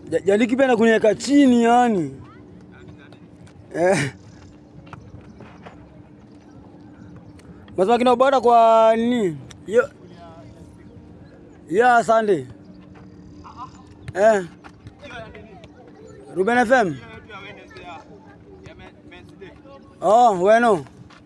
Ja- Jaliki pia na kuniweka chini yani. Eh. Masema kina bora kwa nini? Yo. Ya Sunday. Eh. Ruben FM. Oh, bueno.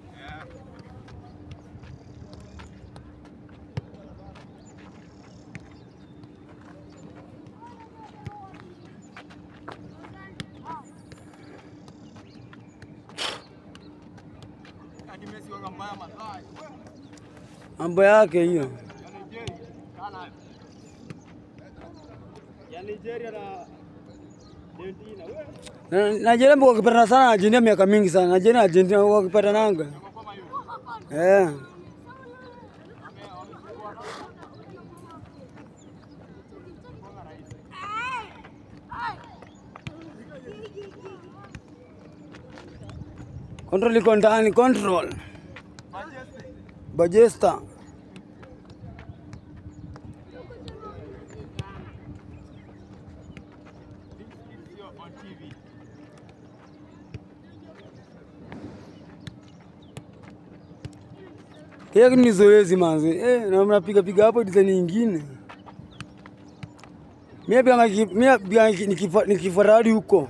Mambo yake hiyo. Na- Nigeria mko wakipatana sana na Argentina miaka mingi sana. Nigeria na Argentina wakipatananga. Eh. Control iko ndani, control. Bajesta. Hiyo ni zoezi manzi. Eh, na mnapiga piga hapo design nyingine. Mimi pia mimi pia nikifa nikifaradi huko.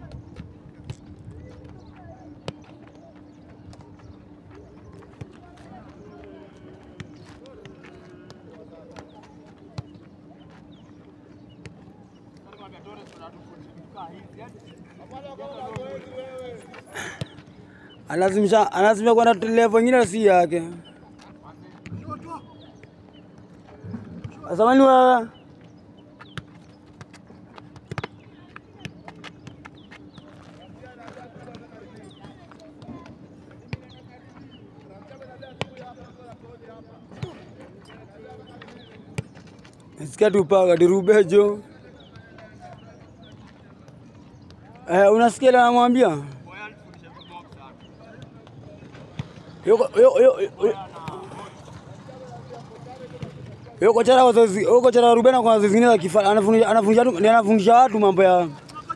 Anazimisha anazimisha kwenda level nyingine si yake. Asamani wewe. Nasikia tupaga dirubejo. Eh, unasikia ile anamwambia? Yuko yuko yuko yuko chara wazazi, yuko chara Rubena kwa wazazi zingine za kifa anafundisha anafundisha watu anafundisha watu mambo ya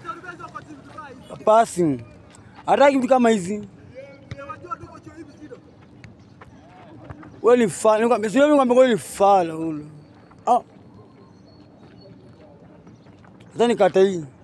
passing. Hataki vitu kama hizi. Wewe ni fala, nikwambia sio mimi kwambia wewe ni fala ule. Ah. Sasa nikata hii.